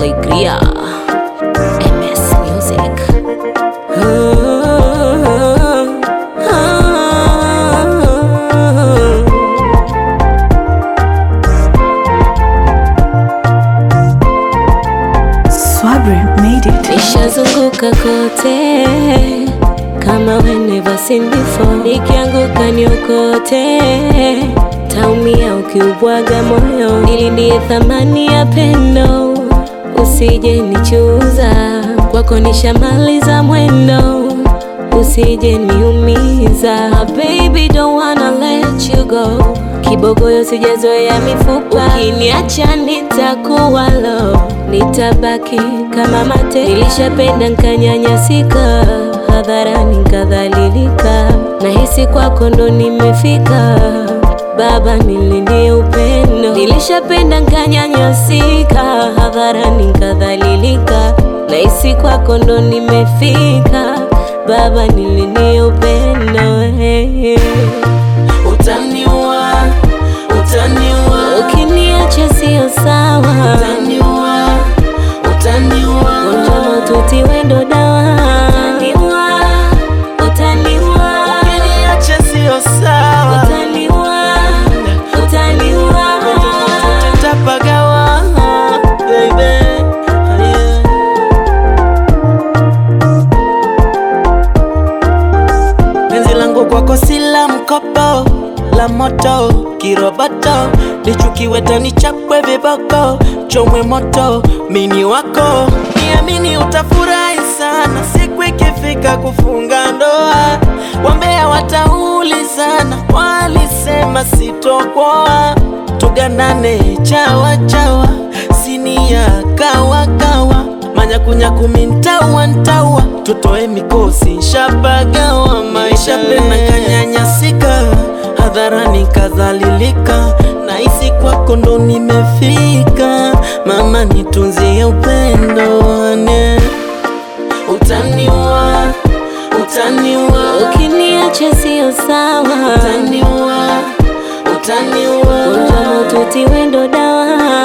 Alegria MS Music Swabri made it. Nishazunguka kote kama we never seen before, nikianguka niokote, taumia ukiubwaga moyo, nilindie thamani ya pendo, usije nichuza, kwako nishamaliza mwendo, usije niumiza, baby don't wanna let you go, kibogoyo sijazoea mifupa, ukiniacha nitakuwa low, nitabaki kama mate, nilishapenda nkanyanyasika, hadharani nkadhalilika, nahisi kwako ndo nimefika, baba nilindie upendo, nilishapenda nkanyanyasika, hadharani nkadhalilika, nahisi kwako ndo nimefika, baba nilindie upendo hey. Utaniua, utaniua, Ukiniacha sio sawa, utaniua, utaniua, gonjwa maututi wendo dawa. Utaniua, utaniua, ukiniacha sio sawa, utaniua, utaniua. tutapagawa, baby. Yeah. Penzi langu kwako si la mkopo, la moto kiroboto, lichukiwe tani chapwe viboko, chomwe moto, mini wako, niamini utafurahi sana siku ikifika kufunga ndoa. Wambea wataulizana, walisema sitokoa, tuganane chawa chawa, sinia kawa kawa manyakunyaku mintawa ntawa tutoe mikosi shapagawa maisha pena kanyanyasika hadharani kadhalilika nahisi kwako ndo nimefika mama nitunzie upendo wane utaniua utaniua Ukiniacha sio sawa, utaniua utaniua gonjwa maututi wendo dawa.